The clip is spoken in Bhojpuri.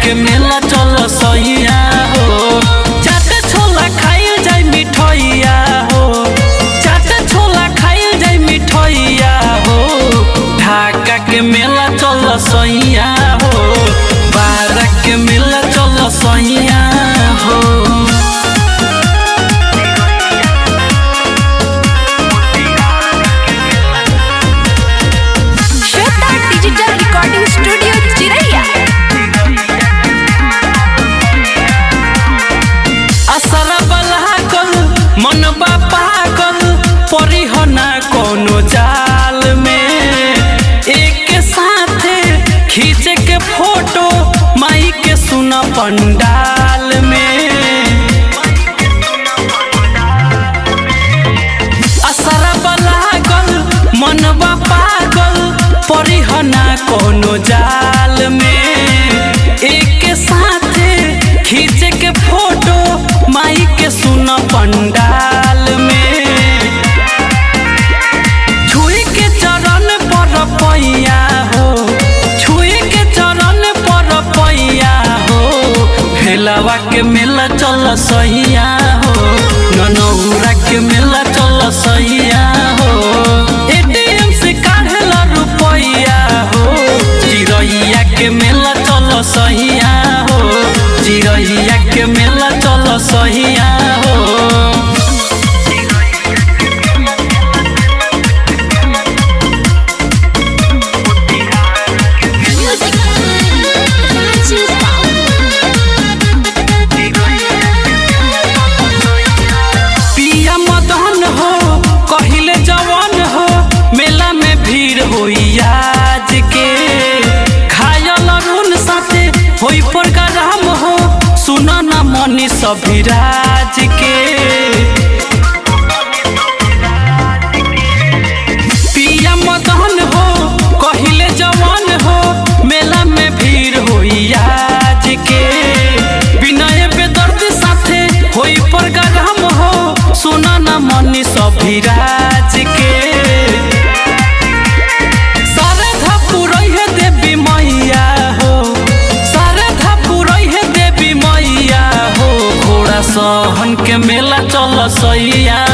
के मेला चल सैया हो चाटे छोला खाइल जाई मिठैया हो चाटे छोला खाइल जाई मिठैया हो ढाका के मेला चल सैया हो बारा के मेला चल सैया हो श्वेता डिजिटल रिकॉर्डिंग स्टूडियो चिरैया असर बलागल मनबा पागल परिहना कोनो जाल में एक साथे खींच के फोटो माई के सुन पंडाल में असर बलागल मनबा पागल परिहना कोनो जाल में एक साथे खींच के फोटो माई के सुन पंडाल में छुई के चरण पर पैया हो छुई के चरण पर पैया हो भेलवा के मेला चल सैया हो ननौरा के मेला चल सैया हो एटीएम से काढ़ेला रुपैया हो चिरैया के मेला चल सैया हो चिरैया के मेला चल सैया हो पिया मदन हो कहिले जवान हो मेला में भीड़ होई आज के खायल रून साथे होई प्रोग्राम हो सुन न मनी सभिराज के पिया मदन हो कहिले जवान हो मेला में भीड़ होई आज के विनय बेदर्द साथे होई प्रोग्राम हो सुना न मनी सभिराज के शारदा पुरई है देवी मैया हो शारदा पुरई है देवी मैया हो घोड़ा सहन के मेला चल सैया